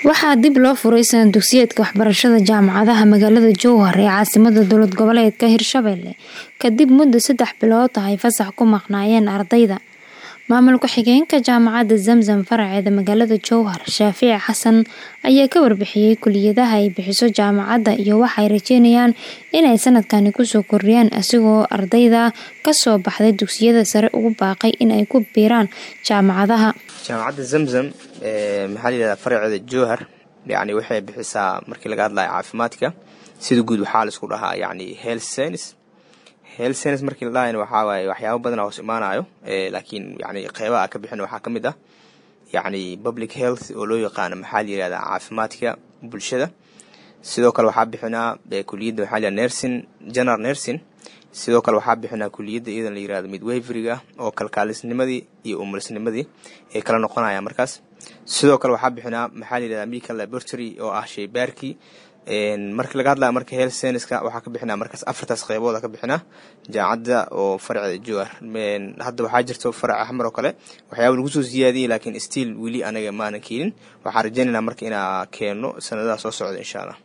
Waxaa dib loo furay sanad dugsiyeedka waxbarashada jaamacadaha magaalada Jowhar ee caasimadda dowlad goboleedka Hirshabelle kadib muddo saddex bilood ah ay fasax ku maqnaayeen ardayda. Maamul ku-xigeenka Jaamacadda Zamzam faraceeda magaalada Jowhar, Shaafici Xasan ayaa ka warbixiyay kulliyadaha ay bixiso jaamacadda iyo waxa ay rajeynayaan inay sanadkani kusoo kordhiyaan isagoo ardayda ka soo baxday dugsiyada sare ugu baaqay in ay ku biiraan jaamacadaha. jaamacadda zamzam maxaa la yidhahdaa faraceeda jowhar yacni waxay bixisaa markii laga hadlayo caafimaadka sida guud waxaa la isku dhahaa yacni health science health science markii la dhahayna waxaa waaye waxyaabo badan hoos imaanayo laakiin yacni qeybaha ka bixin waxaa ka mid ah yacni public health oo loo yaqaano maxaa la yidhahdaa caafimaadka bulshada sidoo kale waxaa bixinaa kuliyadda waxaa la yidhahdaa nursing general nursing sidoo kale waxaa bixinaa kuliyadda iyadan la yirahdo midwaveriga oo kalkaalisnimadii iyo umulisnimadii ay kala noqonayaan markaas sidoo kale waxaa bixinaa maxaa la yirahdaa medical laboratory oo ah shaybaarkii markii laga hadlaya marka health scienceska waxaa ka bixinaa markaas afartaas qeybooda ka bixinaa jaamacadda oo faraceeda jowhar hadda waxaa jirto farac axmar oo kale waxyaaba lagu soo siyaadiyey laakiin still weli anaga maanan keenin waxaan rajeynaynaa marka inaa keeno sanadaha soo socda insha allah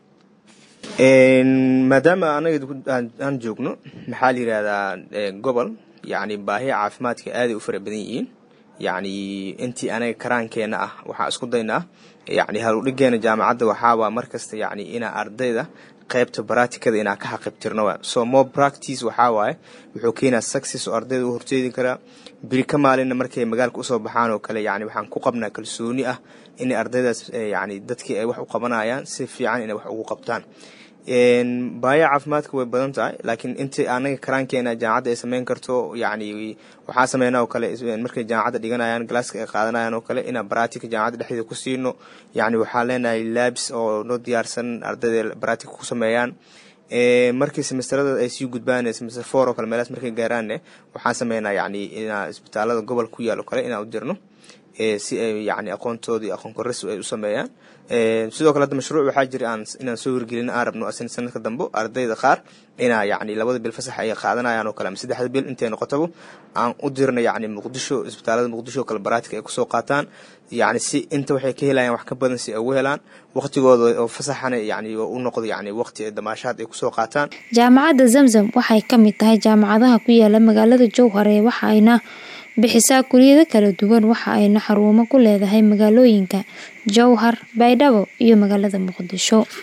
maadaama anaga aan joogno maxaa la yirahdaa gobol yacni baahiya caafimaadka aaday u fara badan yihiin yacni intii anaga karaankeenna ah waxaa isku daynaa yacni haludhigeena jaamacadda waxaawaa markasta yacni inaa ardayda qaybta baraatikada inaa ka xaqibtirno waa so more practice waxaa waaye wuxuu keenaa success oo ardayda u horteedi karaa biri ka maalinna markay magaalka usoo baxaan oo kale yacni waxaan ku qabnaa kalsooni ah inay ardaydaas yacni dadkii ay wax u qabanayaan si fiican inay wax ugu qabtaan baaya caafimaadka way badan tahay laakiin intii anaga karaankeena jaamacadda ay sameyn karto yacni waxaa sameynaa oo kale markay jaamacadda dhiganayaan galaaska ay qaadanayaan oo kale inaan baraatika jaamacadda dhexdeeda ku siino yacni waxaa leenahay labs oo noo diyaarsan ardayda baraatika ku sameeyaan markii semesterada ay sii gudbaan semester four oo kale meelaas markay gaaraanne waxaan sameynaa yacni inaa isbitaalada gobol ku yaal oo kale inaan u dirno si ay yacni aqoontoodii aqoon korris ay u sameeyaan sidoo kale hadda mashruuc waxaa jira aan inaan soo hirgelin aan rabno asin sanadka dambe ardayda qaar inaa yacni labada bil fasax ay qaadanayaan oo kale ama saddexda bil intay noqotaba aan u dirno yacni muqdisho isbitaalada muqdisho oo kale baraatika ay kusoo qaataan yacni si inta waxay ka helayaan wax ka badan si ay ugu helaan waqtigooda oo fasaxana yacni u noqdo yacni waqti damaashaad ay kusoo qaataan jaamacadda zamzam waxay ka mid tahay jaamacadaha ku yaala magaalada jowhar ee waxa ayna bixisaa kuliyado kala duwan waxa ayna xarumo ku leedahay magaalooyinka jowhar baydhabo iyo magaalada muqdisho